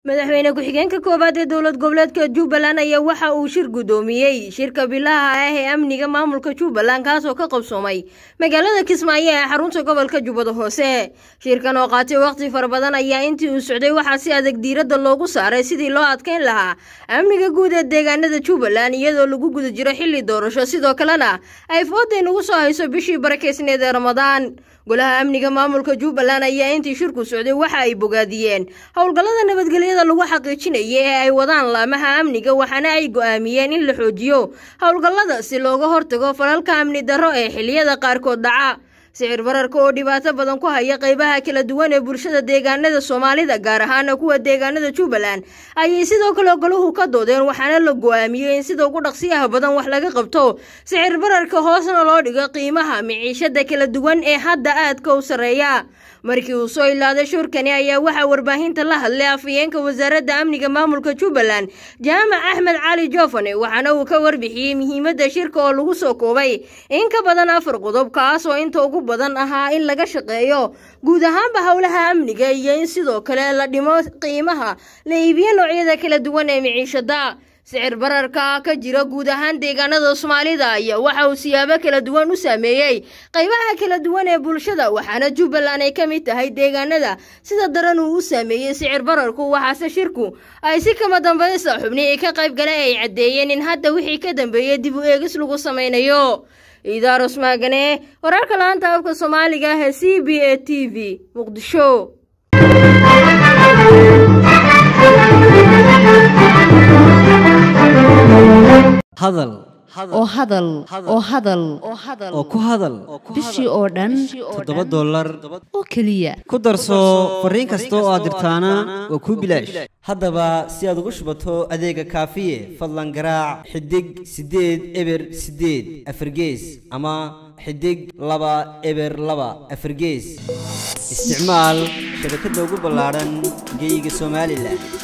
madaxweyne ku-xigeenka koowaad ee dowlad goboleedka jubbaland ayaa waxa uu shir guddoomiyey shirka bilaha ah ee amniga maamulka jubbaland kaasoo ka qabsoomay magaalada kismaayo ee xarunta gobolka jubbada hoose shirkan oo qaatay wakhti fara badan ayaa intii uu socday waxaa si adag diiradda loogu saaray sidii loo adkayn lahaa amniga guud ee deegaanada jubbaland iyadoo lagu guda jiro xilli doorasho sidoo kalena ay fooday nagu soo hayso bishii barakeysneed ee ramadaan golaha amniga maamulka jubbaland ayaa intii shirku socday waxa ay bogaadiyeen howlgallada nabadgelyada lagu xaqiijinaya ee ay wadaan laamaha amniga waxaana ay go'aamiyeen in la xoojiyo howlgallada si looga hortago falalka amni darro ee xilliyada qaarkood dhaca sicir bararka oo dhibaato badan ku haya qaybaha kala duwan ee bulshada deegaanada soomaalida gaar ahaana kuwa deegaanada jubbaland ayay sidoo kale goluhu ka doodeen waxaana la go'aamiyey in sida ugu dhaqsiyaha badan wax laga qabto sicir bararka hoosna loo dhigo qiimaha miciishada kala duwan ee hadda aadka u sarreeya markii uu soo ilaaday shurkani ayaa waxaa warbaahinta la hadlay afhayeenka wasaaradda amniga maamulka jubbaland jaamac axmed cali joofane waxaana uu ka warbixiyey muhiimadda shirka oo lagu soo koobay in ka badan afar qodob kaas oo inta ugu badan ahaa in laga shaqeeyo guud ahaanba howlaha amniga iyo in sidoo kale la dhimo qiimaha la iibiyo noocyada kala duwan ee miciishada sicir bararka ka jira guud ahaan deegaanada soomaalida ayaa waxa uu siyaabo kala duwan u saameeyey qaybaha kala duwan ee bulshada waxaana jubbaland ay ka mid tahay deegaanada sida daran uu u saameeyey sicir bararku waxaase shirku ay si kama dambaysta xubnihii ka qayb gala ay caddeeyeen in hadda wixii ka dambeeyey dib u eegis lagu samaynayo iidaaros maagane wararka laanta afka soomaaliga ah ee c b a t v muqdisho hadal oo hadal oo hadal oo ku hadal bishii oo dhan toddoba dollar oo keliya ku darso fariin kasta oo aad dirtaana waa kuu bilaash haddaba si aad ugu shubato adeega kaafiye fadlan garaac xidig siddeed eber siddeed afargees ama xidig laba eber laba afargees isticmaal shabakadda ugu ballaadhan geeyiga somalilan